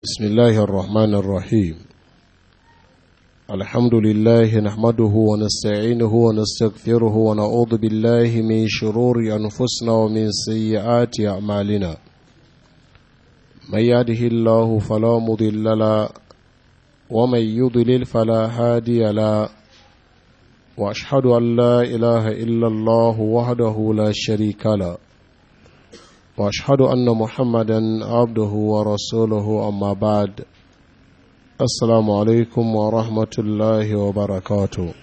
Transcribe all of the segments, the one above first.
بسم الله الرحمن الرحيم الحمد لله نحمده ونستعينه ونستغفره ونعوذ بالله من شرور أنفسنا ومن سيئات أعمالنا من يهده الله فلا مضل له ومن يضلل فلا هادي له وأشهد أن لا إله إلا الله وحده لا شريك له واشهد ان محمدا عبده ورسوله اما بعد السلام عليكم ورحمه الله وبركاته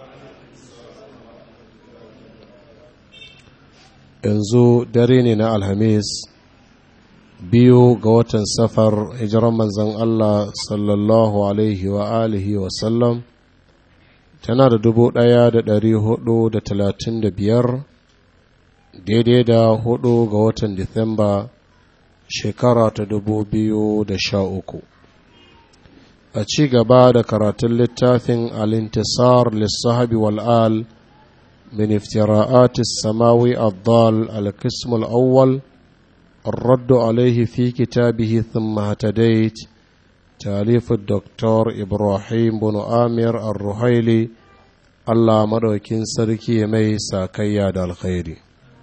yanzu dare ne na alhamis biyu ga watan safar hijiran manzan allah sallallahu alaihi wa alihi wasallam tana da dubu ɗaya da ɗari hudu da talatin da biyar daidai da hudu ga watan Disamba shekara ta dubu biyu da sha uku. A ci gaba da karatun littafin Alintisar lissahabi wal'al min iftira'atis samawi addal al-qism al-awwal الرد عليه في كتابه ثم اهتديت تاليف الدكتور إبراهيم بن آمر الرحيلي الله مدوكين سركي ميسا كياد الخيري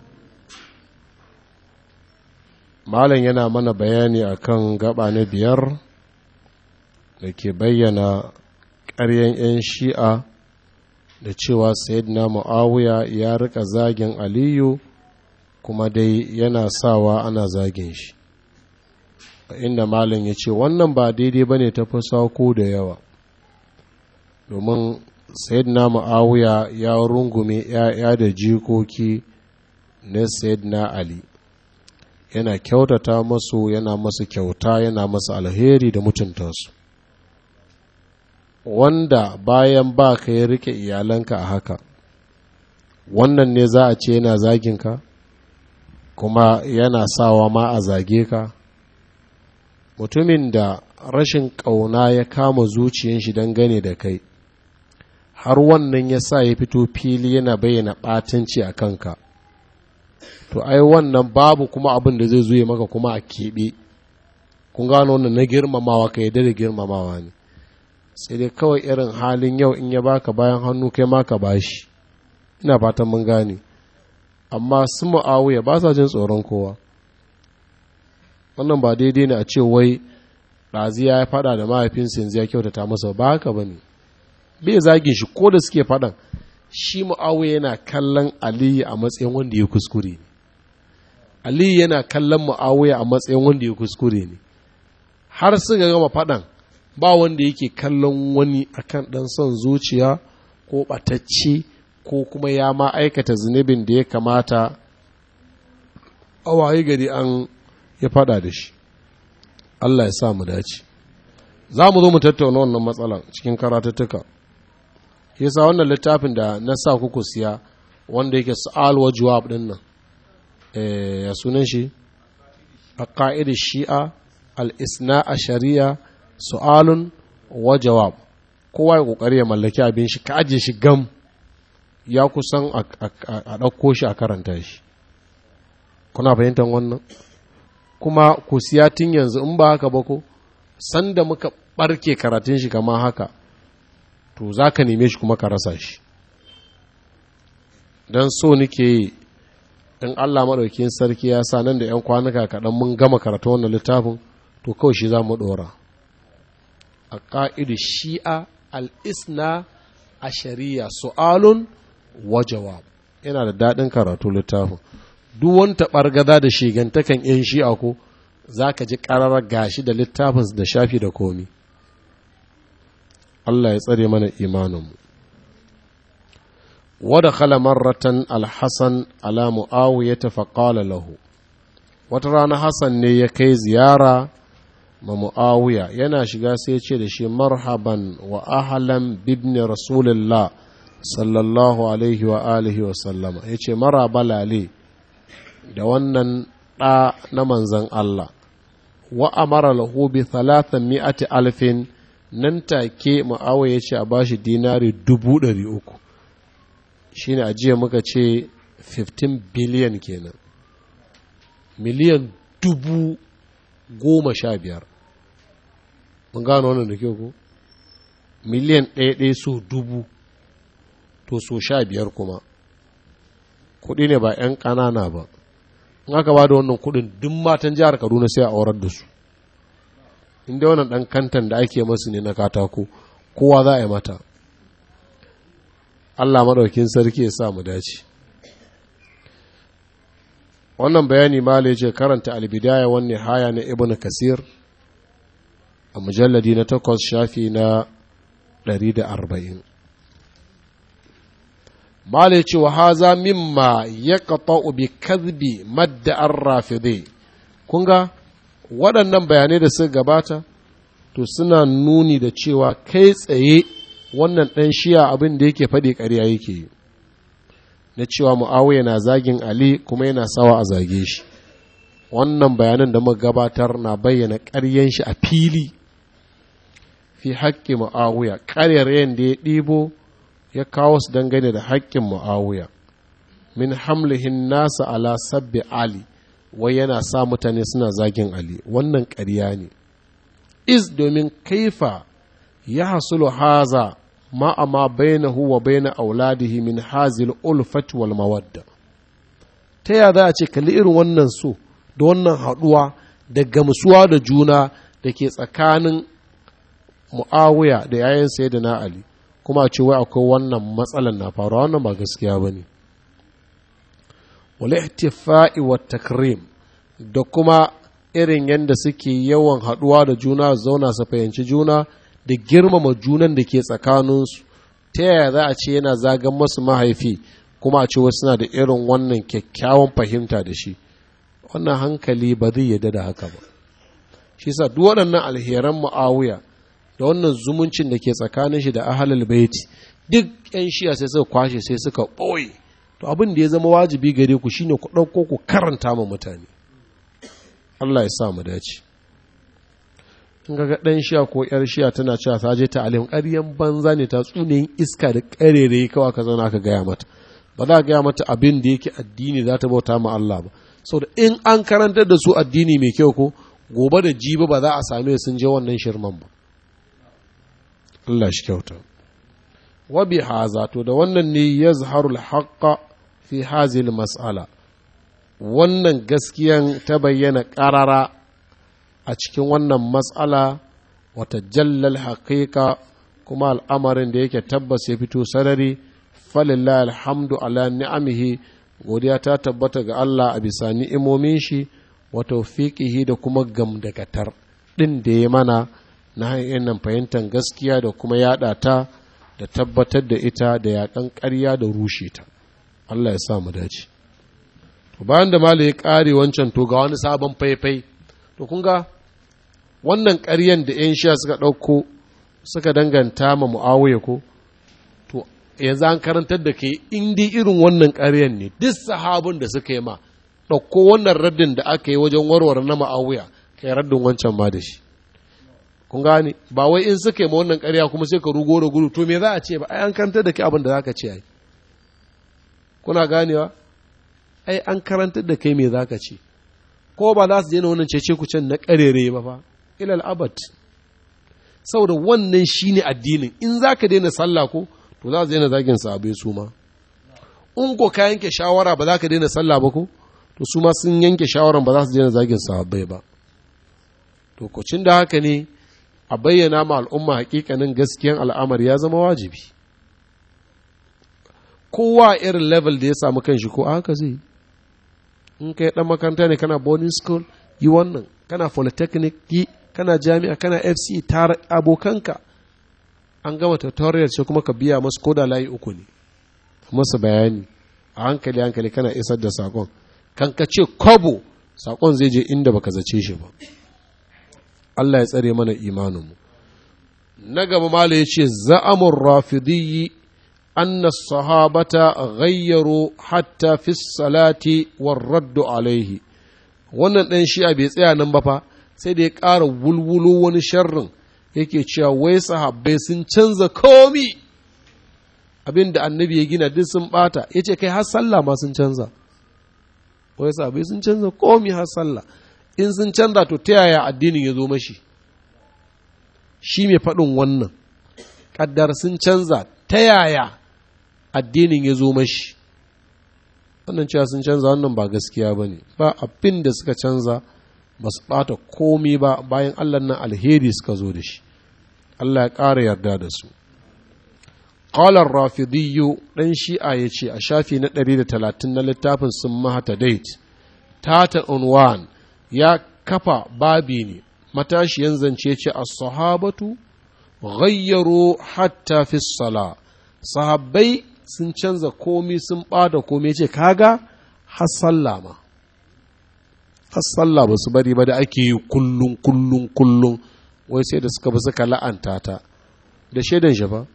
malam yana mana bayani akan gaba na biyar da ke bayyana ƙaryen 'yan shi'a da cewa sayyidina mu'awiya ya rika zagin aliyu kuma dai yana sawa ana zagin shi inda malam ya ce wannan ba daidai ba ne ta fi sauko da yawa domin sayyidina mu'awiya ya rungume 'ya'ya da jikoki na sayyidina ali yana kyautata masu yana masu kyauta yana masu alheri da mutunta su wanda bayan ba ka ya rike iyalanka a haka wannan ne za a ce yana zaginka kuma yana sawa ma a zage ka mutumin da rashin ƙauna ya kama zuciyan shi dangane da kai har wannan ya sa ya fito fili yana bayyana ɓatanci a kanka to ai wannan babu kuma abin da zai zuye maka kuma a keɓe kun gano wannan na girmamawa ka yadda da girmamawa ne sai dai kawai irin halin yau in ya baka bayan hannu kai ma ka bashi ina fatan mun gane amma su mu'awiya ba sa jin tsoron kowa wannan ba daidai ne a ce wai ɗaziya ya faɗa da mahaifinsa yanzu ya kyautata masa ba haka ba ne bai zagin shi ko da suke faɗan shi mu'awiya yana kallon aliyu a matsayin wanda ya kuskure ne aliyu yana kallon mu'awiya a matsayin wanda ya kuskure ne har suka gama faɗan ba wanda yake kallon wani akan ɗan son zuciya ko ɓatacce ko kuma ya ma aikata zunubin da ya kamata a waye gari an ya faɗa da shi Allah ya sa mu dace za mu zo mu tattauna wannan matsalan cikin karatattuka yasa wannan littafin da na sa kuku siya wanda yake su'al wa jawab din nan ya sunan shi a ƙa'idar shi'a al-isna a shari'a su'alun wa jawab kowa ya ƙoƙari ya mallaki abin shi ka ajiye shi gam ya kusan a ɗauko shi a karanta shi kuna fahimtar wannan kuma ku siya tun yanzu in ba haka ba ko sanda muka ɓarke karatun shi kama haka to za ka neme shi kuma ka rasa shi don so nake yi in Allah maɗaukin sarki ya sa nan da ‘yan kwanuka kaɗan mun gama karatu wannan littafin to kawai shi za mu ɗora a ƙa'idu shi'a al'isna a shari'a su'alun wa jawab yana da daɗin karatu littafin duk wani taɓargaza da shigantakan ‘yan shi'a ko za ka ji ƙararar gashi da littafin da shafi da komi Allah ya tsare mana imaninmu wada khala marratan alhassan ala mu'awiyata faƙala lahu wata rana hassan ne ya kai ziyara ma mu'awiya yana shiga sai ce da shi marhaban wa ahlan bibni rasulillah sallallahu alaihi wa alihi wa sallama ya ce maraba lale da wannan ɗa na manzan Allah wa amara lahu bi thalathan mi'ati alfin nan take ma'awa ya ce a bashi dinari dubu ɗari uku shi ne ajiya muka ce 15 biliyan kenan miliyan dubu goma sha biyar mun gano wannan da kyau ko miliyan ɗaya ɗaya so dubu to so sha biyar kuma kuɗi ne ba 'yan ƙanana ba in aka ba da wannan kuɗin duk matan jihar kaduna sai a aurar da su inda wannan ɗan kantan da ake masu ne na katako kowa za a yi mata allah maɗaukin sarki ya sa mu dace wannan bayani ma ce karanta albidaya wani haya na ibn kasir a mujalladi na takwas shafi na 140 Mala ce wa haza mimma ya kafa bi kadbi madda an rafide kun ga waɗannan bayanai da suka gabata to suna nuni da cewa kai tsaye wannan ɗan shiya abin da yake faɗi ƙarya yake yi na cewa mu'awiya na zagin ali kuma yana sawa a zage shi wannan bayanan da muka gabatar na bayyana ƙaryen shi a fili fi haƙƙi mu'awiya ƙaryar da ya ɗibo ya kawo su dangane da haƙƙin mu'awiya min hamlihin nasa ala sabbi ali wai yana sa mutane suna zagin ali wannan ƙarya ne is domin kaifa ya hasulu haza ma amma bainahu wa baina auladihi min hazil ulfat wal mawadda ta ya za a ce kalli irin wannan so da wannan haɗuwa da gamsuwa da juna da ke tsakanin mu'awiya da yayin sai na ali kuma a ce wai akwai wannan matsalan na faruwa wannan ba gaskiya ba ne wal ihtifa'i wa takrim da kuma irin yadda suke yawan haɗuwa da juna zauna su fahimci juna da girmama junan da ke tsakaninsu ta yaya za a ce yana zagan masu mahaifi kuma a ce wasu suna da irin wannan kyakkyawan fahimta da shi wannan hankali ba zai yarda da haka ba shi sa duk waɗannan alheran mu'awiya da wannan zumuncin da ke tsakanin shi da ahalul baiti duk yan shiya sai suka kwashe sai suka ɓoye to abin da ya zama wajibi gare ku shine ku ɗauko ku karanta ma mutane Allah ya sa mu dace in ga ɗan shiya ko ‘yar shiya tana cewa ta je ta alim ƙaryan banza ne ta tsunayin iska da ƙarere kawai ka zauna aka gaya mata ba za a gaya mata abin da yake addini za ta bauta ma Allah ba saboda in an karantar da su addini mai kyau ko gobe da jibi ba za a same sun je wannan shirman ba Allah shi kyauta wa bi haza to da wannan ne yazharul haqqa fi hazil mas'ala wannan gaskiyan ta bayyana ƙarara a cikin wannan matsala wata jallal haƙiƙa kuma al'amarin da yake tabbas ya fito sarari falillah alhamdu ala ni'amihi godiya ta tabbata ga Allah a bisa ni'imomin shi wa tawfiqihi da kuma gamdakatar ɗin da ya mana na hanyar nan fahimtar gaskiya da kuma yaɗa ta da tabbatar da ita da yaƙan ƙarya da rushe ta Allah ya sa mu dace to bayan da malai ya ƙare wancan to ga wani sabon faifai to kun ga wannan ƙaryan da 'yan sha suka ɗauko suka danganta ma mu'awiya ko to yanzu an karantar da ke indi irin wannan ƙaryan ne duk sahabin da suka yi ma ɗauko wannan raddin da aka yi wajen warware na mu'awiya kai raddin wancan ma da shi kun gane ba wai in suka yi ma wannan ƙarya kuma sai ka rugo da gudu to me za a ce ba ai an karantar da ke abin da za ka ce ai kuna ganewa ai an karantar da kai me za ka ce ko ba za su daina wannan cece kucin na karere ba fa ilal abad saboda wannan shine addinin in za ka daina sallah ko to za su daina zagin sahabbai su ma in ko ka yanke shawara ba za ka daina sallah ba ko to su ma sun yanke shawaran ba za su daina zagin sahabbai ba to kocin da haka ne a bayyana ma al'umma hakikanin gaskiyan al'amari ya zama wajibi kowa irin level da ya samu kanshi ko haka zai in kai dan makaranta ne kana boarding school yi wannan kana polytechnic yi kana jami'a kana fc tara abokanka an gama tutorial sai kuma ka biya masu koda layi uku ne masa bayani a hankali hankali kana isar da sakon kan ka ce kobo sakon zai je inda baka zace shi ba Allah ya tsare mana imaninmu na gaba mala ya ce za'amun rafidiyyi أن الصحابة غيروا حتى في الصلاة والرد عليه wannan ɗan shi'a bai tsaya nan ba fa sai da ya ƙara wulwulo wani sharrin yake cewa wai sahabbai sun canza komi abin da annabi ya gina duk sun ɓata ya ce kai har sallah ma sun canza wai sahabbai sun canza komi har sallah in sun canza to ta yaya addinin ya zo mashi shi mai faɗin wannan ƙaddar sun canza ta yaya addinin ya zo mashi wannan cewa sun canza wannan ba gaskiya ba ne ba abin da suka canza ba su ɓata komi ba bayan allah nan alheri suka zo da shi allah ya ƙara yarda da su ƙalar rafidiyyu ɗan shi'a ya ce a shafi na 130 na littafin sun mahata date tata unwan ya kafa babi ne matashiyan zance ce a sahabatu ghayyaro hatta fi sala sahabbai sun canza komi sun ɓada komi ce kaga har sallah ma har sallah ba su bari ba da ake yi kullum kullum kullum wai sai da suka bi suka la'anta ta da shaidan shi fa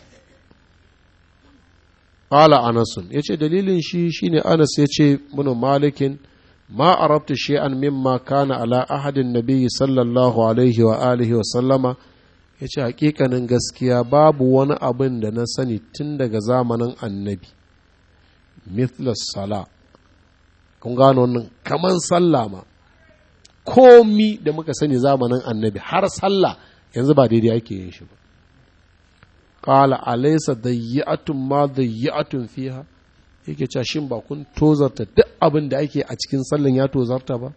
qala anasun yace dalilin shi shine anas yace mun malikin ma arabtu shay'an mimma kana ala ahadin nabiyyi sallallahu alaihi wa alihi wa sallama yace hakikanin gaskiya babu wani abin da na sani tun daga zamanin annabi mithla sala kun gano wannan kaman sallah ma komi da muka sani zamanin annabi har sallah yanzu ba daidai ake yin shi ba qala alaysa dayyatun ma dayyatun fiha yake cewa shin ba kun tozarta duk abin da ake a cikin sallan ya tozarta ba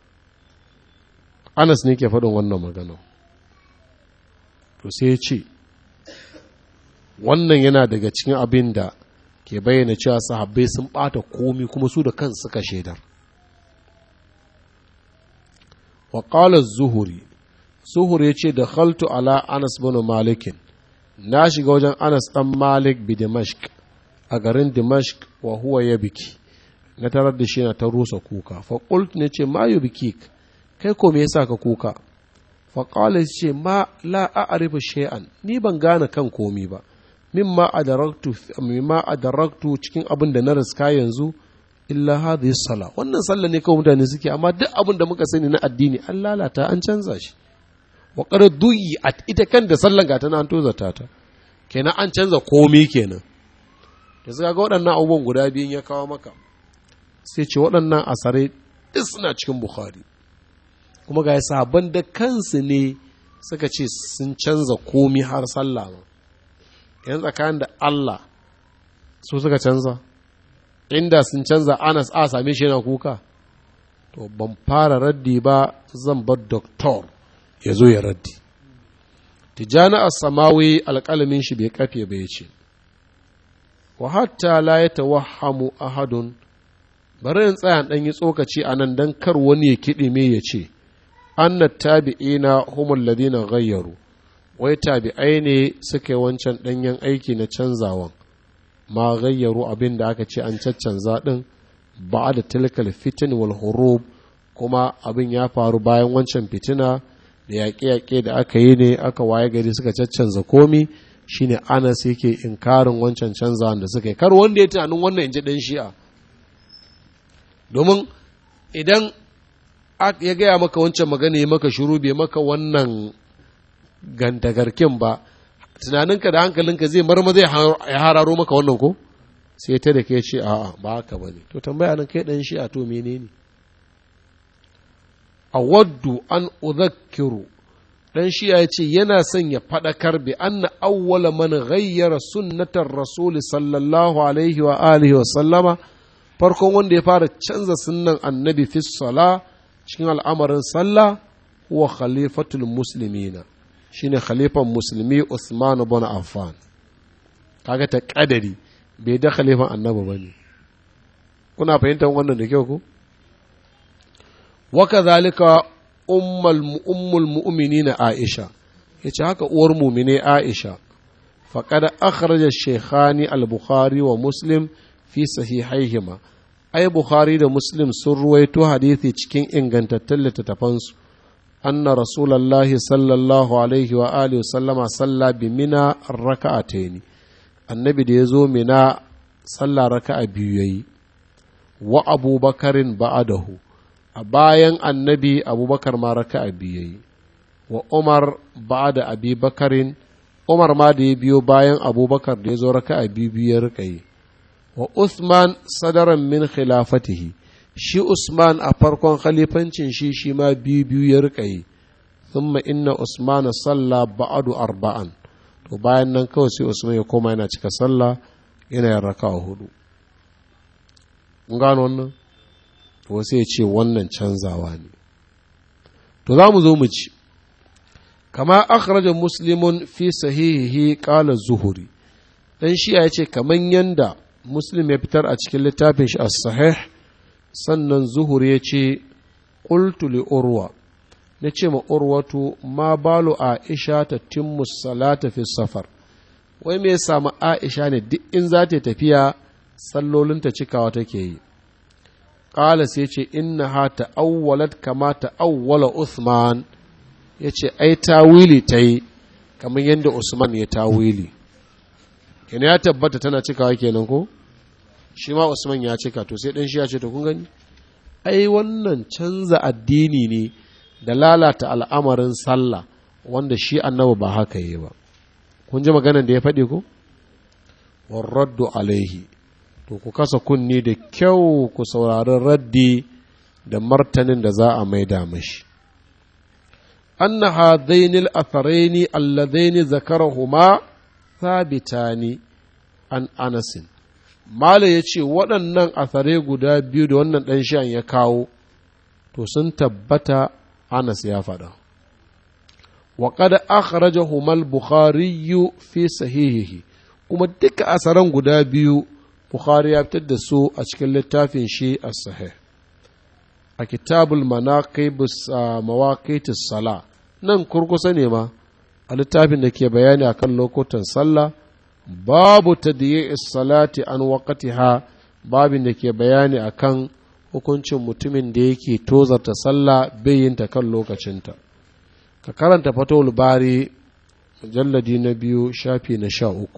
Anas ne ke faɗin wannan magana to sai ya ce wannan yana daga cikin abin da ke bayyana cewa sahabbai sun ɓata komi kuma su da kansu suka shaidar wa qala zuhuri zuhuri ya ce da khaltu ala anas bin malikin na shiga wajen anas ɗan malik bi dimashq a garin dimashq wa huwa ya biki na tarar da shi na ta rusa kuka fa qult ne ce ma biki kai ko me yasa ka kuka fa qala ce ma la a'rifu shay'an ni ban gane kan komi ba mimma adaraktu mimma adaraktu cikin abin da na riska yanzu illa hadhihi sala wannan sallah ne kawai mutane suke amma duk abin da muka sani na addini an lalata an canza shi wa qad at ita kan da sallan ga tana an tozata ta kenan an canza komi kenan da suka ga waɗannan abubuwan guda biyun ya kawo maka sai ce waɗannan asare duk suna cikin bukhari kuma ga sabon da kansu ne suka ce sun canza komi har sallah ma yan tsakanin da Allah su suka canza inda sun canza anas a same shi yana kuka to ban fara raddi ba zan bar doktor ya zo ya raddi tijjani as-samawi alƙalamin shi bai kafe ba ya ce wa hatta la ya tawahhamu ahadun bari in tsaya dan yi tsokaci a nan dan kar wani ya kiɗi me ya ce anna tabi'ina humul ladina ghayyaru wai tabi'ai ne suka yi wancan ɗanyen aiki na canzawan ma gayyaru abin da aka ce an caccanza ɗin ba da tilkal fitin wal hurub kuma abin ya faru bayan wancan fitina da yaƙe-yaƙe da aka yi ne aka waye gari suka caccanza komi shine anas yake inkarin wancan canzawan da suka yi kar wanda ya tunanin wannan inji ɗan shi'a domin idan ya gaya maka wancan magana ya maka shuru bai maka wannan gandagarkin ba tunaninka da hankalinka zai marma zai ya hararo maka wannan ko sai ta da ke ce a'a ba haka bane to tambaya nan kai dan shi a to menene awaddu an udhakkiru dan shi ya ce yana son ya fadakar bi anna awwala man ghayyara sunnatar rasul sallallahu alaihi wa alihi wa sallama farkon wanda ya fara canza sunnan annabi fi sala cikin al'amarin sallah huwa khalifatul muslimina shine khalifan musulmi Usman ibn Affan kaga ta kadari bai da khalifan annabi bane kuna fahimtar wannan da kyau ko wa kadhalika ummul ummul mu'minina Aisha yace haka uwar mu'mine Aisha faqad akhraja shaykhani al-Bukhari wa Muslim fi sahihaihima ai Bukhari da Muslim sun ruwaito hadisi cikin ingantattun littattafansu أن رسول الله صلى الله عليه وآله وسلم صلى بمنى ركعتين النبي دي يزو منى صلى ركعة بيوي وأبو بكر بعده أباين النبي أبو بكر ما ركعة بيوي وعمر بعد أبي بكر عمر ما دي بيو باين أبو بكر دي يزو ركعة بيوي ركعي وعثمان صدرا من خلافته shi Usman a farkon khalifancin shi shi ma biyu biyu ya rika yi, thumma inna usman salla ba'adu arba'an to bayan nan kawai sai usman ya koma yana cika sallah yana yin raka'a hudu mun gano wannan to sai ya ce wannan canzawa ne to za mu zo mu ci kama akhraja muslimun fi sahihihi qala zuhuri dan shi ya ce kaman yanda muslim ya fitar a cikin littafin shi as-sahih sannan zuhuri ya ce qultu li urwa na ce ma urwatu ma balu aisha ta timmu salata fi safar wai me ya samu aisha ne duk in za ta tafiya sallolinta cikawa take yi ƙala sai ce inna ha ta'awwalat kama ta'awwala Uthman ya ce ai tawili ta yi kamar yadda Usman ya tawili kenan ya tabbata tana cikawa kenan ko shi ma Usman ya cika to sai ɗan shi ya ce to kun gani ai wannan canza addini ne da lalata al'amarin sallah wanda shi annabi ba haka yi ba kun ji maganar da ya faɗi ko warraddu alaihi to ku kasa kunni da kyau ku saurari raddi da martanin da za a maida mashi anna hadaini al-atharaini alladaini zakarahuma thabitani an anasin mala ya ce waɗannan athare guda biyu da wannan ɗan shan ya kawo to sun tabbata anas ya faɗa وقد أخرجهما البخاري في صحيحه kuma duka asaran guda biyu Bukhari ya fitar da su a cikin littafin shi a sahih a kitabul manaqibus mawaqitus sala nan kurkusa ne ma a littafin da ke bayani akan lokutan sallah babu tadyi'is salati an waqtiha babin da ke bayani akan hukuncin mutumin da yake tozarta sallah bai yin ta kan lokacinta ka karanta fatowar bari mujalladi na biyu shafi na sha uku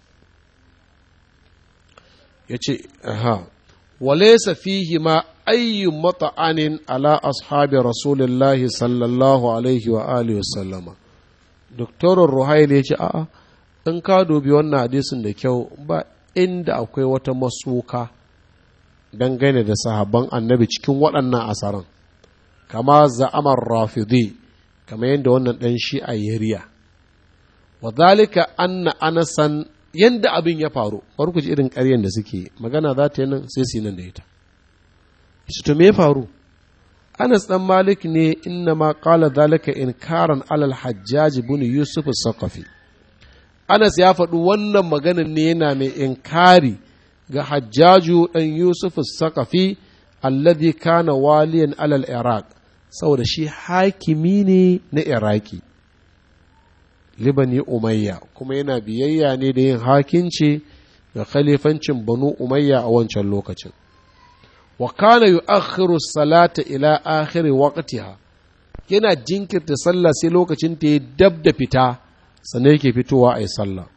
ya ce aha walaisa fihi ma ayyu mata'anin ala ashabi rasulillahi sallallahu alaihi wa alihi wasallama doktorin ruhail ya ce a'a in ka dubi wannan hadisin da kyau ba inda akwai wata masuka dangane da sahabban annabi cikin waɗannan asaran kama za'amar rafidi kamar yadda wannan ɗan shi a yariya wa zalika anna anasan yadda abin ya faru bari ku ji irin ƙaryen da suke magana za ta yi nan sai su yi nan da ita shi to me ya faru anas dan malik ne inna ma qala zalika inkaran alal hajjaj ibn yusuf saqafi anas ya faɗi wannan maganar ne yana mai inkari ga hajjaju dan yusuf saqafi alladhi kana waliyan alal iraq saboda shi hakimi ne na iraki libani umayya kuma yana biyayya ne da yin hakinci ga khalifancin banu umayya a wancan lokacin wa kana yu'akhiru salata ila akhiri waqtiha yana jinkirta sallah sai lokacin ta yi dab da fita sannan yake fitowa a yi sallah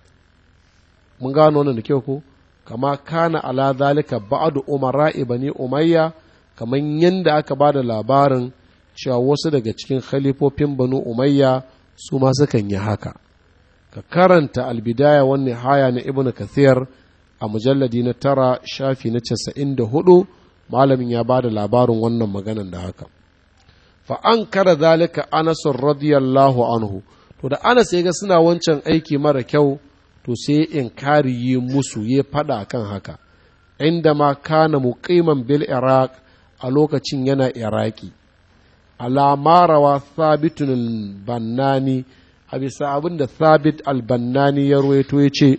mun gano wannan da kyau ko kama kana ala zalika ba'du umara ibani umayya kamar yadda aka ba da labarin cewa wasu daga cikin khalifofin banu umayya su ma sukan yi haka ka karanta albidaya wani haya na ibnu kathir a mujalladi na tara shafi na casa'in da hudu malamin ya ba da labarin wannan maganan da haka fa an kara zalika anasun radiyallahu anhu to da anas ya ga suna wancan aiki mara kyau to sai inkari yi musu ya fada kan haka inda ma kana muqiman bil iraq a lokacin yana iraki alamarawa thabitun bannani a bisa abin da thabit albannani ya ruwaito ya ce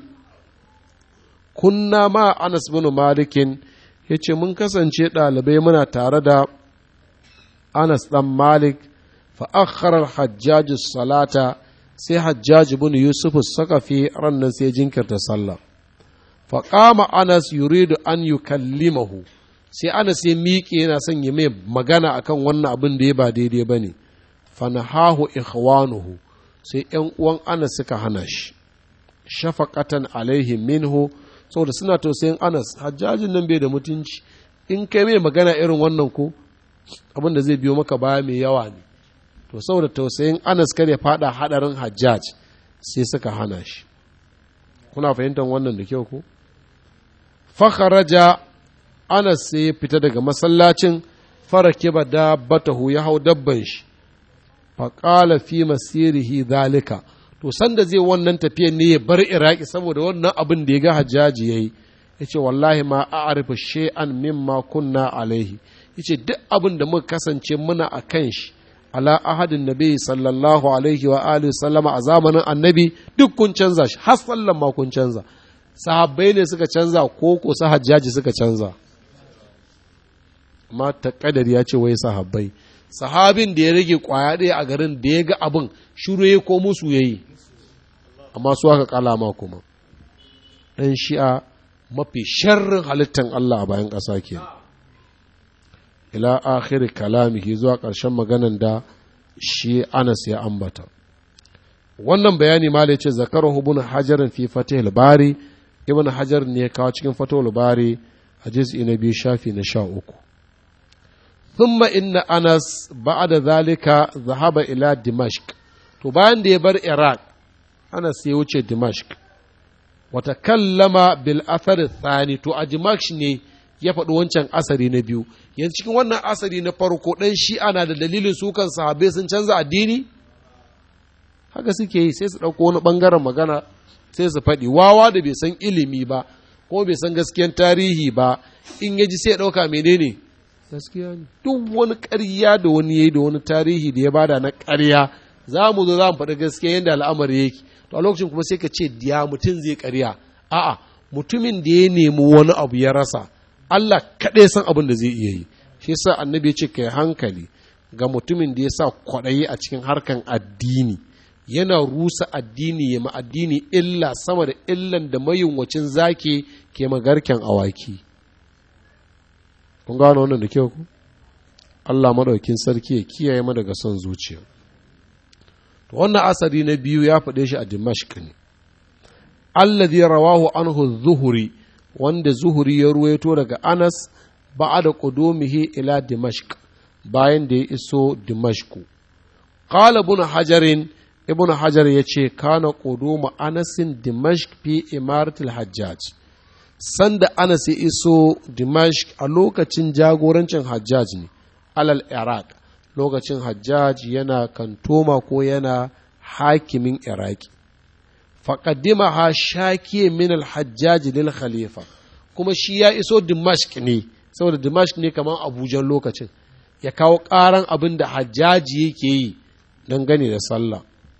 kunna ma anas bin malikin ya ce mun kasance ɗalibai muna tare da anas ɗan malik fa'akharar hajjaji salata sai hajjaji bin yusuf sakafi rannan sai jinkirta sallah faƙama anas yuridu an yukallimahu sai anas ya miƙe yana son ya mai magana akan wannan abin da ya ba daidai ba ne fanahahu ikhwanuhu sai ‘yan uwan anas suka hana shi shafaqatan alaihi minhu saboda suna tausayin anas hajjajin nan bai da mutunci in kai mai magana irin wannan ko abin da zai biyo maka baya mai yawa ne to saboda tausayin anas kar ya fada hadarin hajjaj sai suka hana shi kuna fahimtar wannan da kyau ko fakharaja anas sai ya fita daga masallacin farake ba da batahu ya hau dabban shi faƙala fi masirihi zalika to sanda zai wannan tafiyan ne ya bar iraki saboda wannan abin da ya ga hajjaji ya yi ya ce wallahi ma a arifa she'an mimma kunna alaihi ya ce duk abin da muka kasance muna a kan shi ala ahadin nabi sallallahu alaihi wa alihi sallama a zamanin annabi duk kun canza shi har sallan ma kun canza sahabbai ne suka canza ko ko sa hajjaji suka canza amma ta kadari ya ce wai sahabbai sahabin da ya rage kwaya ɗaya a garin da ya ga abin shiru ya ko musu ya yi amma su aka kalama kuma ɗan shi'a mafi sharrin halittan Allah a bayan ƙasa ke ila akhiri kalamihi zuwa ƙarshen maganan da shi anas ya ambata wannan bayani ma ce zakarahu ibn hajarin fi fatihul bari ibn hajar ne ya kawo cikin fatihul bari a juz'i na biyu shafi na sha uku ثم إن أنس بعد ذلك ذهب إلى دمشق to bayan da ya bar Iraq Anas ya wuce Dimashq wata kallama bil athar thani to a Dimashq ne ya faɗi wancan asari na biyu yanzu cikin wannan asari na farko ɗan shi ana da dalilin sukan sahabbai sun canza addini haka suke yi sai su ɗauko wani ɓangaren magana sai su faɗi wawa da bai san ilimi ba ko bai san gaskiyan tarihi ba in ya ji sai ya ɗauka menene gaskiya ne duk wani ƙarya da wani yayi da wani tarihi da ya bada na ƙarya za mu zo za mu faɗi gaskiya yadda al'amari yake to a lokacin kuma sai ka ce diya mutum zai ƙarya a'a mutumin da ya nemi wani abu ya rasa Allah kaɗai san abin da zai iya yi shi yasa annabi ya ce kai hankali ga mutumin da ya sa kwaɗayi a cikin harkan addini yana rusa addini ya ma addini illa sama da illan da mayunwacin zaki ke magarken awaki kun gano wannan da kyau ku Allah maɗaukin sarki ya kiyaye mu daga son zuciya to wannan asari na biyu ya faɗe shi a Dimashq ne alladhi rawahu anhu zuhuri wanda zuhuri ya ruwaito daga Anas ba'da qudumihi ila Dimashq bayan da ya iso Dimashq qala ibn hajarin ibn hajar yace kana qudumu anasin Dimashq fi imaratil hajjaj sanda Anas ya iso Dimashq a lokacin jagorancin Hajjaj ne, alal Iraq, lokacin Hajjaj yana kantoma ko yana hakimin Iraki. Faƙaddima ha shakiye min al-Hajjaj lil Khalifa, kuma shi ya iso Dimashq ne, saboda Dimashq ne kamar Abujan lokacin, ya kawo ƙaran abin da Hajjaji yake yi don gani da sallah.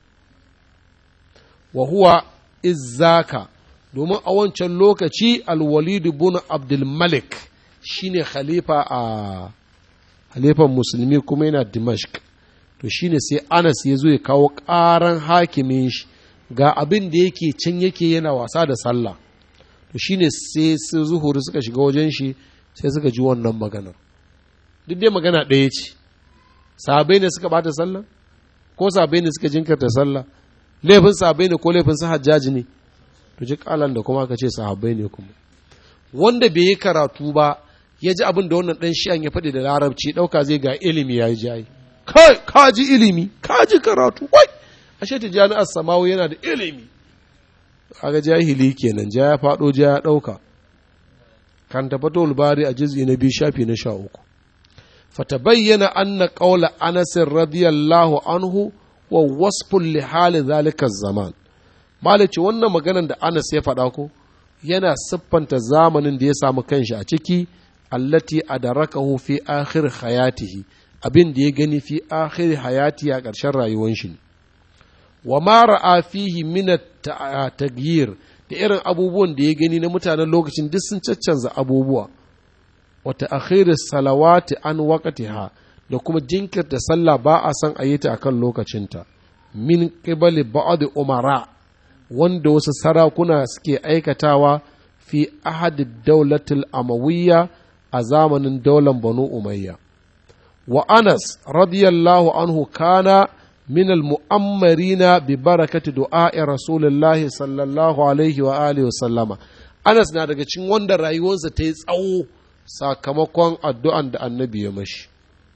Wa huwa izzaka domin a wancan lokaci alwalidu bin abdulmalik shine khalifa a halifan musulmi kuma yana dimashq to shine sai anas ya zo ya kawo ƙaran hakimin shi ga abin da yake can yake yana wasa da sallah to shine sai su zuhuri suka shiga wajen shi sai suka ji wannan maganar duk dai magana ɗaya ce sabai ne suka bata sallah ko sabai ne suka jinkirta sallah laifin sabai ne ko laifin su hajjaji ne to ji kalan da kuma ka ce sahabbai ne kuma wanda bai yi karatu ba ya ji abin da wannan dan shi'an ya faɗi da larabci ɗauka zai ga ilimi ya yi jayi kai ka ji ilimi ka ji karatu wai ashe ta jami'ar samawu yana da ilimi kaga jahili kenan ja ya faɗo ja ya ɗauka kan tafato bari a jizgi na biyu shafi na sha uku fatabayyana anna qawla anas radiyallahu anhu wa wasfun li hali zalika zaman Malice wannan maganan da Anas ya faɗa ko yana siffanta zamanin da ya samu kanshi a ciki allati adarakahu fi akhir hayatihi abin da ya gani fi akhir hayati a ƙarshen rayuwar shi wa ma ra'a fihi min taghyir da irin abubuwan da ya gani na mutanen lokacin duk sun caccanza abubuwa wa ta'khir salawati an waqtiha da kuma jinkirta sallah ba a san a yi ta akan lokacinta min qibali ba'd umara wanda wasu sarakuna suke aikatawa fi ahadi daulatul amawiyya a zamanin daular banu umayya wa anas radiyallahu anhu kana min almu'ammarina bi barakati du'a'i rasulillahi sallallahu alaihi wa alihi wa sallama anas na daga cikin wanda rayuwarsa ta yi tsawo sakamakon addu'an da annabi ya mashi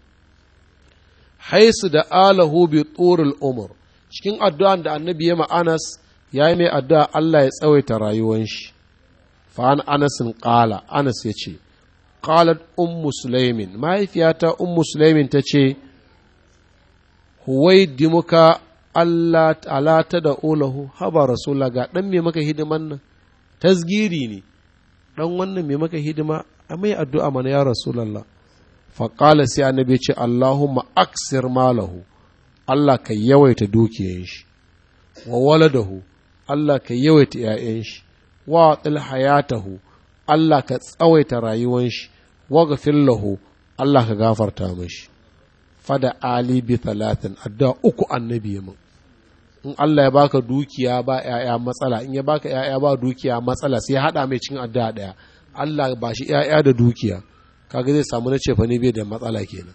haisu da alahu bi turul umur cikin addu'an da annabi ya ma anas ya yi mai addu'a Allah ya tsawaita rayuwan shi fa'an anasin ƙala anas ya ce ƙalat ummu sulaimin mahaifiyata ummu sulaimin ta ce huwai dimuka Allah ala ta da olahu haba rasula ga ɗan me maka hidiman nan tasgiri ne ɗan wannan me maka hidima a mai addu'a mana ya rasulallah faƙala sai annabi ce Allahumma aksir malahu Allah ka yawaita dukiyan shi wa waladahu Allah ka yawaita ‘ya'yan shi wa hayatahu Allah ka tsawaita rayuwan shi wa lahu Allah ka gafarta mashi fada ali bi talatin addu'a uku annabi mun in Allah ya baka dukiya ba ‘ya'ya matsala in ya baka ‘ya'ya ba dukiya matsala sai ya haɗa mai cin addu'a ɗaya Allah ba shi ‘ya'ya da dukiya kaga zai samu na cefa ne bai da matsala kenan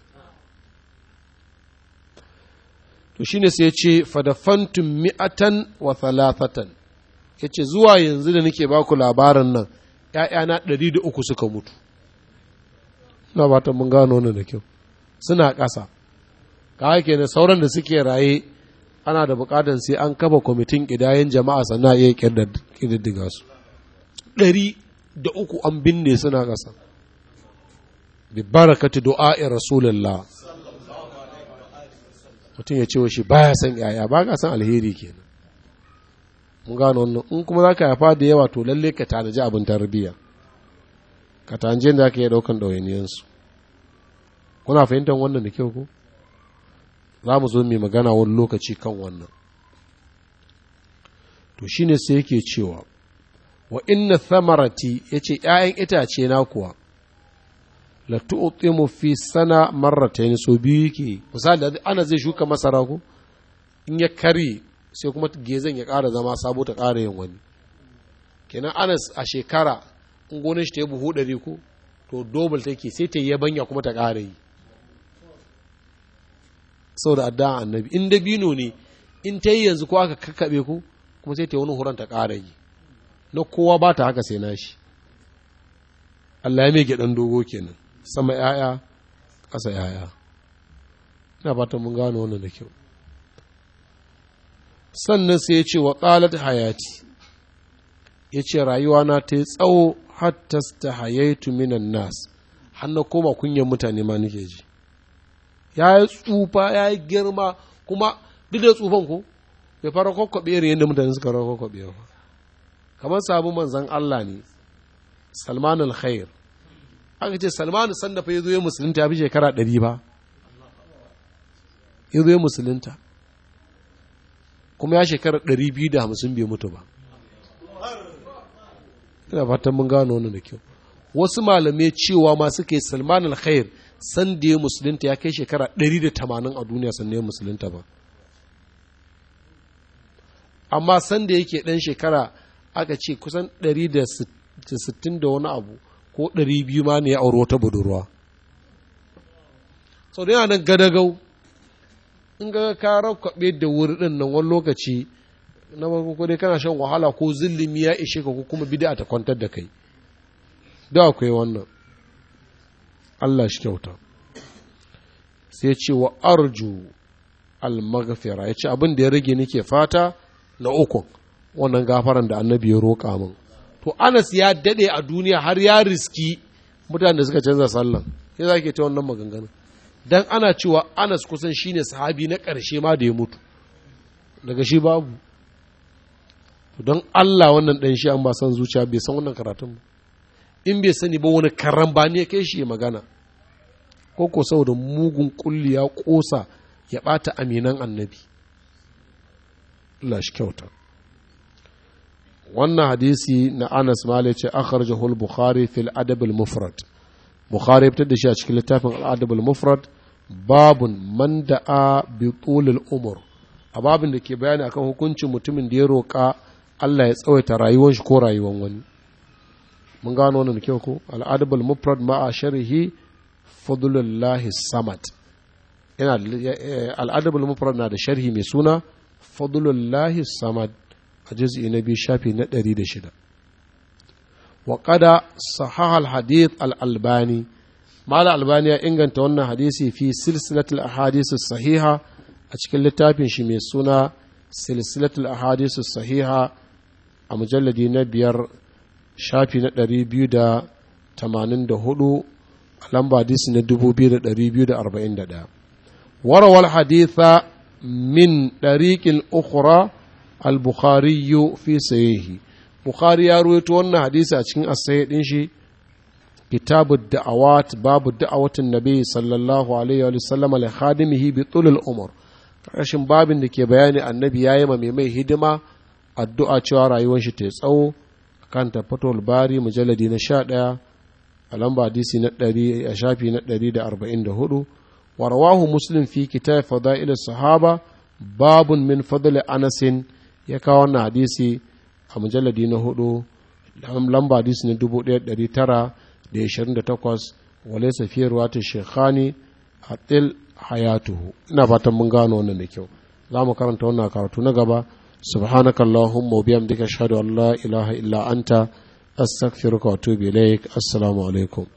to shine sai ya ce fadafantum mi'atan wa thalathatan ya ce zuwa yanzu da nake baku labarin nan ‘ya'yana ɗari da uku suka mutu ina ba ta mun gano wannan da kyau suna ƙasa kawai kenan sauran da suke raye ana da buƙatar sai an kafa kwamitin ƙidayen jama'a sannan iya ƙididdiga su ɗari da uku an binne suna ƙasa bi barakati du'a'i rasulullah mutum ya ce wa shi baya san yaya ba ka san alheri kenan mun gano wannan in kuma za ka haifa da yawa to lalle ka tanaji abin tarbiyya ka tanaji da ka iya ɗaukan ɗawainiyansu kuna fahimtar wannan da kyau ko za mu zo mai magana wani lokaci kan wannan to shine sai yake cewa wa inna thamarati yace ‘ya'yan itace na kuwa la tu'timu fi sana marratayn so biyu yake misali ana zai shuka masara ko in ya kare sai kuma gezan ya ƙara zama sabo ta ƙara yin wani kenan anas a shekara in gonar shi ta yi buhu ɗari ko to dobal take sai ta yi yabanya kuma ta ƙara yi saboda addu'a annabi in dabino ne in ta yi yanzu ko aka kakkaɓe ko kuma sai ta yi wani huran ta ƙara yi na kowa ba ta haka sai nashi Allah ya mai gyaɗan dogo kenan sama ‘ya'ya ƙasa ‘ya'ya ina fatan mun gano wannan da kyau sannan sai ya ce wa ƙalat hayati ya ce rayuwa ta yi tsawo hatta ta hayaitu minan nas har na koma kunyan mutane ma nake ji ya yi tsufa ya yi girma kuma duk da tsufan ko bai fara kwakwabe irin yadda mutane suka fara kwakwabe ba kamar sabon manzan Allah ne Salman al-Khair aka ce Salman sanda fa yazo ya musulunta ya fi shekara ɗari ba yazo ya musulunta kuma ya shekara ɗari biyu da hamsin bai mutu ba ina fatan mun gano wannan da kyau wasu malamai cewa ma suke Salman al-Khair san da ya musulunta ya kai shekara ɗari da tamanin a duniya sannan ya musulunta ba amma san da yake ɗan shekara aka ce kusan 160 da wani abu ko 200 ma ne ya auri wata budurwa sau da yana nan gadagau in ga ka rakwaɓe da wuri ɗin nan wani lokaci na farko dai kana shan wahala ko zillimi ya ishe ka ko kuma bida ta kwantar da kai da akwai wannan Allah shi kyauta sai ce wa arju al-maghfira ya ce abin da ya rage nake fata na ukun wannan gafaran da annabi ya roƙa min to anas ya daɗe a duniya har ya riski mutane da suka canza sallan ya za ke ta wannan maganganu dan ana cewa anas kusan shine sahabi na ƙarshe ma da ya mutu daga shi babu don Allah wannan ɗan shi an ba san zuciya bai san wannan karatun ba in bai sani ba wani karan ba ne kai shi magana ko ko saboda mugun kulli ya ƙosa ya ɓata aminan annabi Allah shi kyauta wannan hadisi na Anas Malik ce akhrajahu al-Bukhari fil Adab al-Mufrad Bukhari fitar da shi a cikin littafin al-Adab al-Mufrad babun man da'a bi tul al-umur a babin da ke bayani akan hukuncin mutumin da ya roƙa Allah ya tsawaita rayuwar shi ko rayuwar wani mun gano wannan kyau ko al-Adab al-Mufrad ma'a sharhi fadlullahi samad yana al-Adab al-Mufrad na da sharhi mai suna fadlullahi samad a juz'i na biyu shafi na ɗari da shida wa qada sahahal hadith al-albani mala albani ya inganta wannan hadisi fi silsilatul ahadith sahiha a cikin littafin shi mai suna silsilatul ahadith sahiha a mujalladi na biyar shafi na ɗari biyu da tamanin da hudu a lamba hadisi na dubu biyu da ɗari biyu da arba'in da ɗaya warawar haditha min ɗariƙin ukhra al-bukhari fi sahihi bukhari ya ruwaito wannan hadisi a cikin asai din shi kitabu da'awat babu da'awatin nabi sallallahu alaihi wa sallam li khadimihi bi tulul umur rashin babin da ke bayani annabi yayi ma mai mai hidima addu'a cewa rayuwar shi ta tsawo kan tafatul bari mujalladi na 11 a lamba hadisi na 100 a shafi na 144 wa rawahu muslim fi kitab fadail sahaba babun min fadl anasin ya kawo wannan hadisi a mujalladi na hudu lamba hadisi na dubu ɗaya ɗari tara da ishirin da takwas wale safiyar wata shekhani a ɗil hayatuhu ina fatan mun gano wannan da kyau za mu karanta wannan karatu na gaba subhanaka allahumma biyamdika ashhadu an la ilaha illa anta astaghfiruka wa atubu ilaik assalamu alaikum